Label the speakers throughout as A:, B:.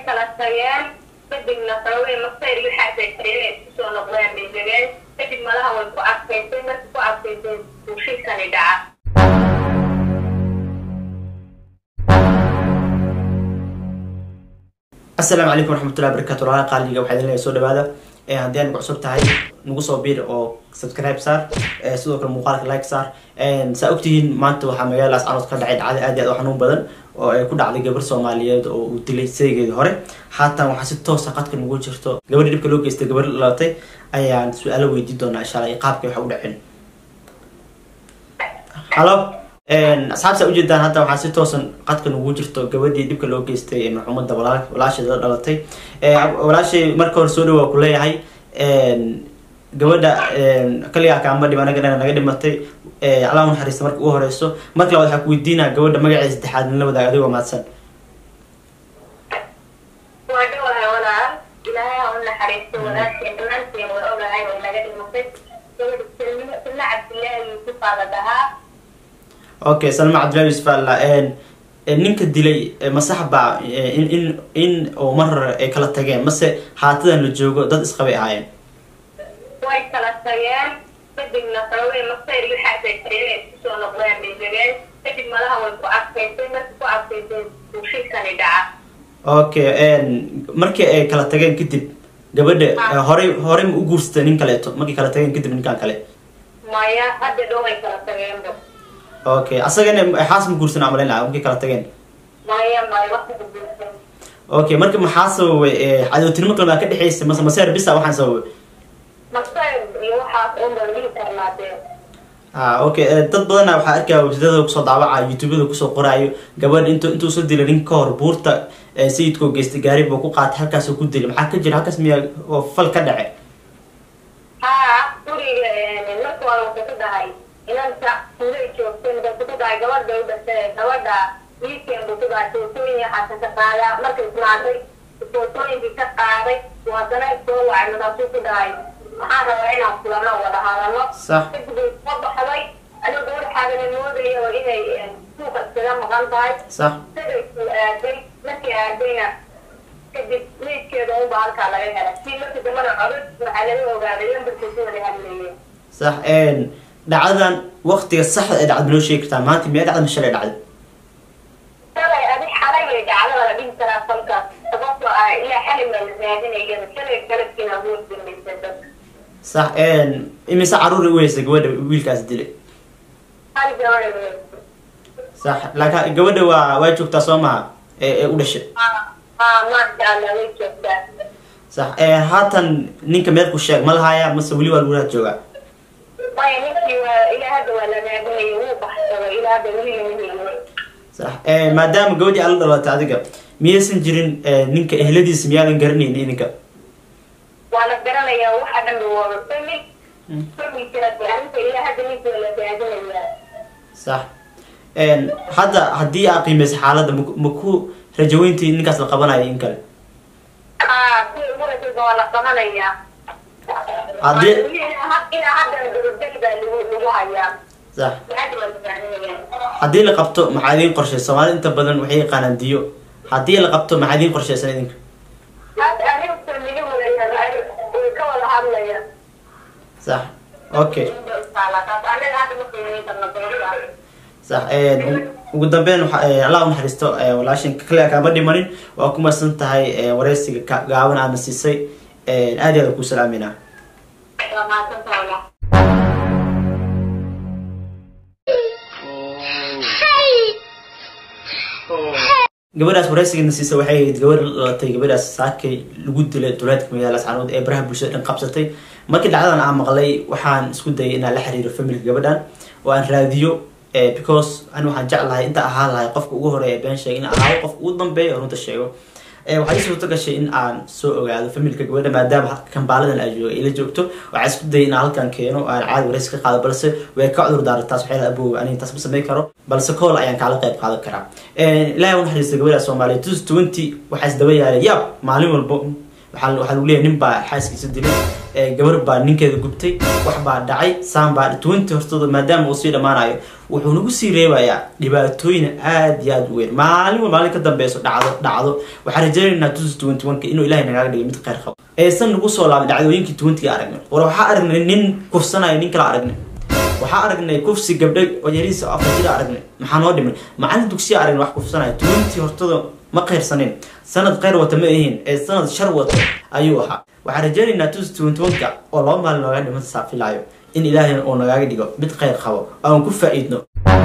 A: kala tageen kadibna sababay masayr waxaasay tareen ay isku soo noqdeen bay degeen kadib malaha way ku adkaysay markii ku adkaysay buushikani dhaca
B: asalaamu calaykum waraxmatullahi barakatu walaala qaaliga waxaa idin leeyahay soo dhawaada ee haddii aad nagu cusub tahay nagu soo biir oo subscribe saar ee sidoo kale muuqaalka like saar saa ogtihiin maanta waxaa magaaladaas canood ka dhacay dhacda aad iyo aad u xanuun badan oo ay ku dhacday gabar soomaaliyeed oo uu dilay saygeedii hore haatan waxaa si toosa qadka nagu jirto gabadhi dhibka loo geystay gabar lalatay ayaan su-aalo weydiin doonaa insha alla iyo qaabkay waxa u dhaceen halo asxaabta ujeedaan hadda waxaa si toosan qadka nagu jirto gabadhii dhibka loo geystay ee maxuumada walaa walaasheeda dhalatay walaashay marka hore soo dhawaa ku leeyahay gabadha kaligaa kaama dhib anaga naga dhimatay allah naxariista marka ugu horeyso marka labaad waxaa ku weydiinaa gabadha magaceeda saddexaad nala wadaag adigoo mahadsan
A: waa dhawahay walaal ilaahay ha u naxariisto walaasheen dhammaanteen waa ogahay way naga dhimatay gabadha silmo silmo cabdillaahi yuusufaa la dhahaa
B: okay salma cabdillahi yusuf alla ninka dilay masaxba in in in oo mar ay kala tageen mase haatadan la joogo dad isqabay ahaayeen
A: way kala tageen kadibna sababay masayr waxaasay tareen ay isku soo noqdeen bay degeen kadib malaha way ku adkaysay markii ku adkaysay buushikani dhaca
B: okay markii ay kala tageen kadib gabadha horey horey ma u guursatay nin kaleeto markay kala tageen kadib ninkan kale
A: maya hadda dhow way kala tageenba
B: okay asagana xaas ma guursan amalayn laha markay kala tageen
A: maya maya waqti guursan
B: okay marka maxaa sababay cadowtinimo kalmaa ka dhexeysa mase maseer bisa waxaan sababay
A: masayr iyo waxaas unba dhihi karnaadee
B: ha okay dad badana waxaa arkaya wajadada kusoo daawaca youtubeda kusoo qoraayo gabadh int intuu soo dilay nin ka hor buurta sayidkoo geystay gaari buu ku qaatay halkaasoo ku dilay maxaa ka jira halkaas miyaa oo fal ka dhace
A: haa guriga marka waa wuxuu ku dhahay inanta tuulay joogteen wuxuu ku dhahay gabadh bay u dhashay gabadha wiilkeen buu ku dhahay footooyin waxaasa ka qaadaa markay ismaatay footooyinkii ka qaaday uu haddana soo wacay markaasuu ku dhahay waxaan rabaa inaan kulano wada hadalno
B: sax
A: kadib way soo baxday anigu gabadh xaagana moodayo inay suuqa iskaga maqan tahay
B: sax
A: sidaysuu aaday markii aadayna kadib meydkeeda unba halkaa laga helay si markii dambana codod waxaa laga ogaaday lambarkii si wada hadlayeen
B: sax dhacdadan waktiga saxda ee dhacda noo sheegi kartaa maanta miyaa dhacda mashalay dhacday
A: shalay adi xalay way dhacdada la dhihi karaa falkaas sababtoo ah ilaa xalay baa la raadinayana shalay galabkiina awood dambaysa dadka
B: sax imise caruuri u heysay gabadha wiilkaas dilay
A: hal gabadha wey
B: sax laakiin gabadha waa waa joogtaa soo maha ee ee u dhashay
A: haa maasha allah way joogtaa
B: sax haatan ninka meelku sheeg ma lahaaya mase weli waa lagu raad joogaa
A: maya ninkii waa ilaa hadda waa la raadinaya wuu baxsaday ilaa hadda weli lama helin
B: sax maadaama gabadhii ala dhalatay adiga miyaysan jirin ninka ehladiisa miyaadan garanaynin idinka
A: waa la garanayaa waxa dhan ba waa famil familkana arrinta ilaa hadda ninkii waa la raadinayaa
B: sax hadda haddii aa qiimaysa xaaladda mak- ma ku rajaweyntii ninkaas la qabanayo in kale
A: haa kuwa ugu rasayba waa la qabanayaa
B: Haddii-
A: ilaa haddana dabadel baa lagu lagu hayaa
B: sax
A: hadda waa la raadinayaa
B: haddii la qabto maxaa idiin qorshay soomaalida inta badan waxay yaqaanaan diyo haddii la qabto maxaa idiin qorshaysan idinka
A: hadda aniga famili wadayaa way ka wada hadlayaan
B: sax okay
A: taas anaga hadda ma qiimeyn karno sababta
B: sax ugu dambeyn waxa allah u naxariisto walaashin kaliya kaama dhimanin waa ku mahadsan tahay wareysiga ka- gaaban aadna siisay aad iyo aad ku salaaminaa
A: waa mahadsantahay walaal
B: gabadhaas wareysigeena siisa waxay ahayd gabadh la dhalatay gabadhaas saakay lagu dilay duleedka magaalada ascaanood ee baraha bulshada dhan qabsatay markii dhacdadan aan maqlay waxaan isku dayay inaan la xiriiro familka gabadhan oo aan raadiyo because ani waxaan jeclahay inta ahaan lahay qofka ugu horeeya been sheega in ahaado qofka ugu dambeeya oo runta sheego waxaa ii suurto gashay in aan soo ogaado familka gabadha maadaama kambaaladan ay jooga ila joogto waxaa isku dayay inaan halkan keeno oo aan caadi wareysi ka qaado balse way ka cudur daaray taas waxay abow aniga taas ma samayn karo balse kool ayaan kaala qayb qaadan karaa ilaahay u naxariista gabadha soomaaliya two twenty waxaa isdaba yaalay yaab maalin walbo waxaa waxaa lagu leeyahay nin baa xaaskiisa dilay gabar baa ninkeeda gubtay wax baa dhacay saan baa twenty hortooda maadaama uu sii dhammaanayo wuxuu nagu sii reebayaa dhibaatooyin aad iyo aad u weyn maalin wa maalin ka dambeyso dhacdo dhacdo waxaan rajaynaynaa two twenty one ka inuu ilahay nagaga dhigay mid kheyr qabo aysan nagu soo laabin dhacdooyinkii twentyga aragnay war waxaa aragnay nin kufsanayo nin kala aragnay waxaa aragnay kufsi gabdho yariisa afar jira aragnay maxaa noo dhiman macalin dugsiya aragnay wax kufsanayo twenty hortada ma qeyrsanin sanad kheyr wata ma ahiin ee sanad shar wata ayuu ahaa waxaan rajaynaynaa two twenty one ka oo laba maalin nooga dhiman saafilaayo in ilaahay uu nagaaga dhigo mid kheyr qabo aan ku faa-iidno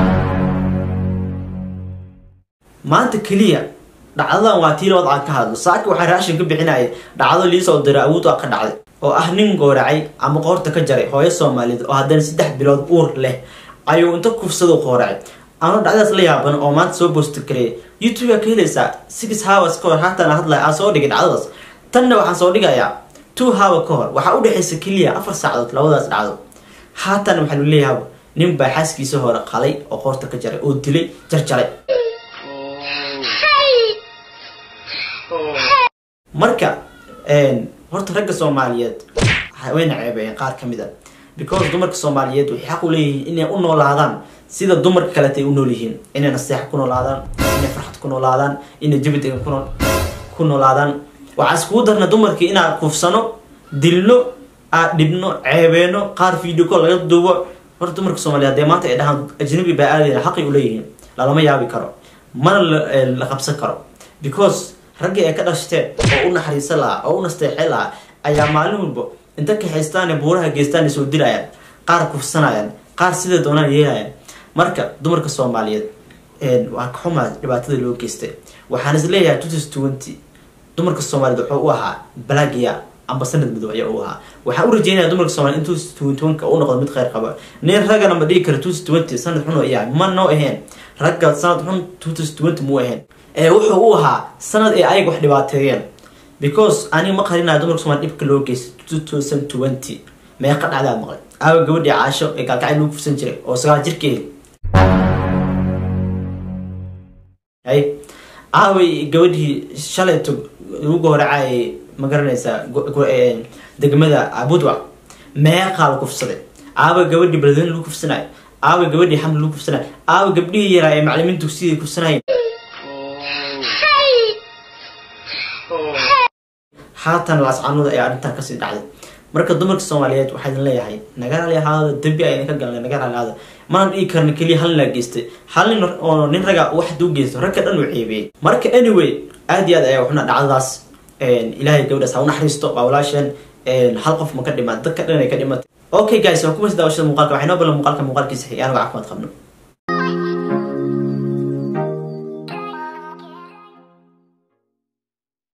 B: maanta keliya dhacdadan waa tii labad aan ka hadlo saaka waxaa raashin ka bixinaya dhacdo liisoo dira awood a ka dhacday oo ah nin gooracay ama qoorta ka jaray hooyo soomaaliyeed oo haddana saddex bilood uur leh ayuu inta kufsado qooracay ano dhacdaas la yaaban oo maanta soo boosta gareeya youtube aa ka helaysaa six hours ka hor haatan hadlaya aan soo dhigay dhacdadaas tanna waxaan soo dhigayaa two hour ka hor waxaa udhexaysa keliya afar saacadood labadaas dhacdo haatan waxaa lu leeyahay nin baa xaaskiisa hore qalay oo qoorta ka jaray oo dilay jarjaray marka horta ragga soomaaliyeed wayna ceebeeyeen qaar ka mid a because dumarka soomaaliyeed waxay xaq u leeyihiin inay u noolaadaan sida dumarka kaleta ay u nool yihiin inay naseex ku noolaadaan inay farxad ku noolaadaan inay jabi degan ku noolaadaan waxaa iskugu darna dumarkii inaan kufsano dilno aad dhibno ceebeeno qaar video call laga duubo horta dumarka soomaaliyeed dee maanta ay dhahaan ajnabi baa aadayna xaqay u leeyihiin lalama yaabi karo mana la qabsan karo because raggii ay ka dhashteen oo u naxariisan lahaa oo u nasteexin lahaa ayaa maalin walba inta kaxaystaan buuraha geystaan soo dilayaan qaar kufsanayaan qaar sida doonaan yeelayaan marka dumarka soomaaliyeed waa ka xumaa dhibaatada loo geystay waxaan is leeyahay two twenty dumarka soomaaliyeed wuxuu u ahaa balagia amba sanad madow ayaa u ahaa waxaan u rajeynaya dumarka soomaliyeed in two twenty one ka u noqdo mid kheyr qaba nin raggana ma dhigi kara two twenty sanad xun oo iyahay ma noo ahayn ragga sanad xun two twenty muu ahayn ee wuxuu u ahaa sanad ee ayaga wax dhibaateeyeen because aniga ma qarinaya dumarka somalia dhibka loo geystay two thousand twenty meeqa dhacdaa maqlay aawa gabadhii caasho ee gaalkacay lagu kufsan jiray oo sagaal jirkeedi hay aaway gabadhii shalayto lagu gooracay ma garanaysaa degmada budwa meeqaa la kufsaday aawa gabadhii beledweyne lagu kufsanayo aawa gabadhii xamli lagu kufsanayo aawa gabdhihii yaraa ee macalimiin dugsiya kufsanayeen haatan laascanuda ayaa arrintan kasii dhacday marka dumarka soomaaliyeed waxaa idin leeyahay naga rali ahaada dembi a idinka galnay naga rali ahaada mana dhigi karna keliya hal nin laa geystay hal nin oo nin raga wax haduu geysto ragka dhan uu ceebiyey marka anyway aad iyo aad ayaa waxuna dhacdadaas ilaahay gabadhaas ha u naxariisto waa walaasheen hal qof ma ka dhimaan dadka dhan ay ka dhimatay okay guys waa kumas daawashada muuqaalka waxay noo balan muuqaalka muuqaalkiisa xigay anago caafimaad qabno